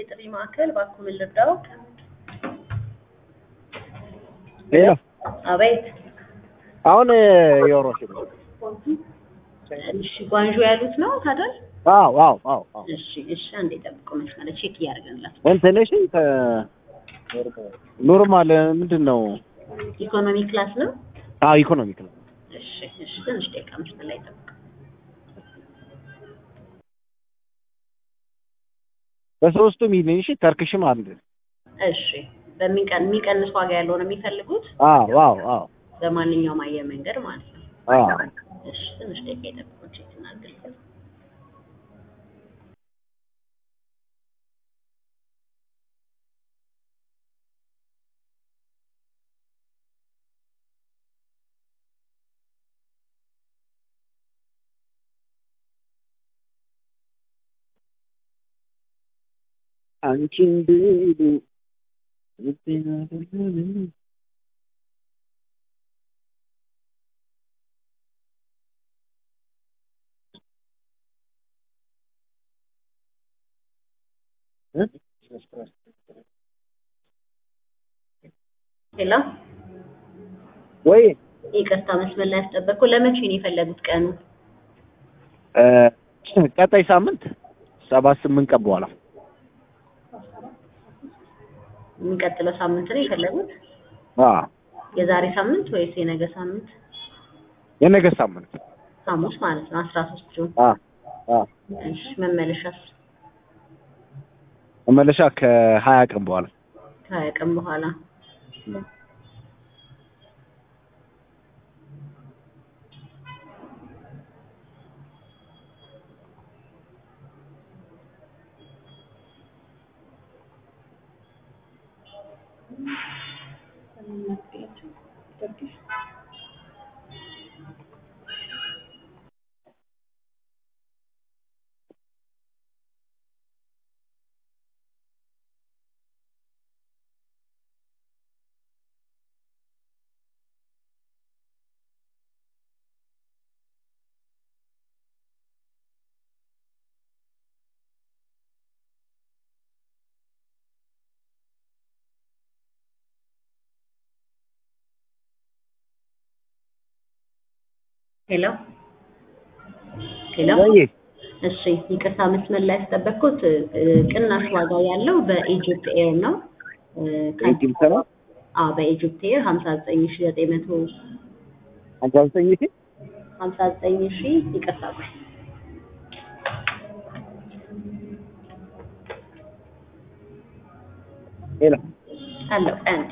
የጥሪ ማዕከል እባክዎ ምን ልርዳው? ሄሎ አቤት። አሁን የወሮሽ ነው። እሺ ጓንጆ ያሉት ነው ታዲያ? አዎ አዎ አዎ አዎ እሺ እሺ፣ አንዴ ጠብቁ መስመር ቼክ እያደረግንላት እንትን እሺ ኖርማል ምንድን ነው? ኢኮኖሚ ክላስ ነው። አዎ ኢኮኖሚክ ነው። እሺ እሺ፣ ትንሽ ደቂቃ መስመር ላይ ጠብቁ። በሶስቱም ይሄን እሺ ተርክሽም አለ። እሺ፣ በሚቀን የሚቀንስ ዋጋ ያለው ነው የሚፈልጉት? አዎ አዎ አዎ በማንኛውም አየር መንገድ ማለት ነው። አዎ እሺ፣ ትንሽ ደቂቃ ይጠብቁ ቼክ እናድርግ። አንቺን ብሉ ሄሎ፣ ወይ ይቅርታ መስመር ላይ ያስጠበቅኩ። ለመቼ ነው የፈለጉት ቀኑ? ቀጣይ ሳምንት ሰባት ስምንት ቀን በኋላ የሚቀጥለው ሳምንት ነው የፈለጉት? አዎ የዛሬ ሳምንት ወይስ የነገ ሳምንት? የነገ ሳምንት ሐሙስ ማለት ነው አስራ ሶስት ጁን። አዎ አዎ እሺ መመለሻስ? መመለሻ ከሀያ ቀን በኋላ ከሀያ ቀን በኋላ። ሄሎ ሄሎ። ወይ እሺ ይቅርታ መስመር ላይ ያስጠበቅኩት ቅናሽ ዋጋ ያለው በኢጅፕት ኤር ነው። ኢጅፕት ነው? አዎ በኢጅፕት ኤር ሀምሳ ዘጠኝ ሺ ዘጠኝ መቶ ሀምሳ ዘጠኝ ሺህ ሀምሳ ዘጠኝ ሺ ይቅርታ ቆይ ሄሎ አለው አንድ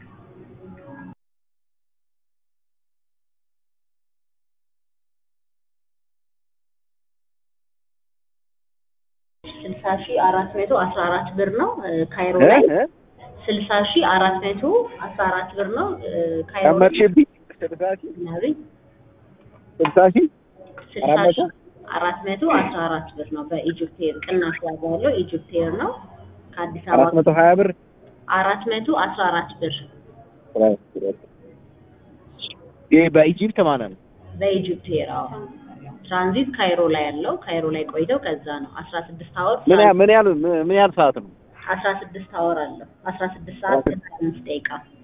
ስልሳ ሺ አራት መቶ አስራ አራት ብር ነው ካይሮ ላይ እ? ስልሳ ሺ አራት መቶ አስራ አራት ብር ነው ካይሮ ላይ ጨመርሽብኝ ስልሳ ሺህ ናብኝ ስልሳ ሺህ ስልሳ አራት ሺ መቶ? አራት መቶ አስራ አራት ብር ነው በኢጅፕት ኤር ቅናሽ ዋጋ ያለው ኢጅፕት ኤር ነው ከአዲስ አራት አበባ መቶ ሀያ ብር አራት መቶ አስራ አራት ብር ይሄ በኢጅፕት ማለት ነው። በኢጅፕት ኤር አዎ ትራንዚት ካይሮ ላይ ያለው ካይሮ ላይ ቆይተው ከዛ ነው አስራ ስድስት አወር ምን ያህል ምን ያህል ምን ያህል ሰዓት ነው? አስራ ስድስት አወር አለው አስራ ስድስት ሰዓት ከሀያ አምስት ደቂቃ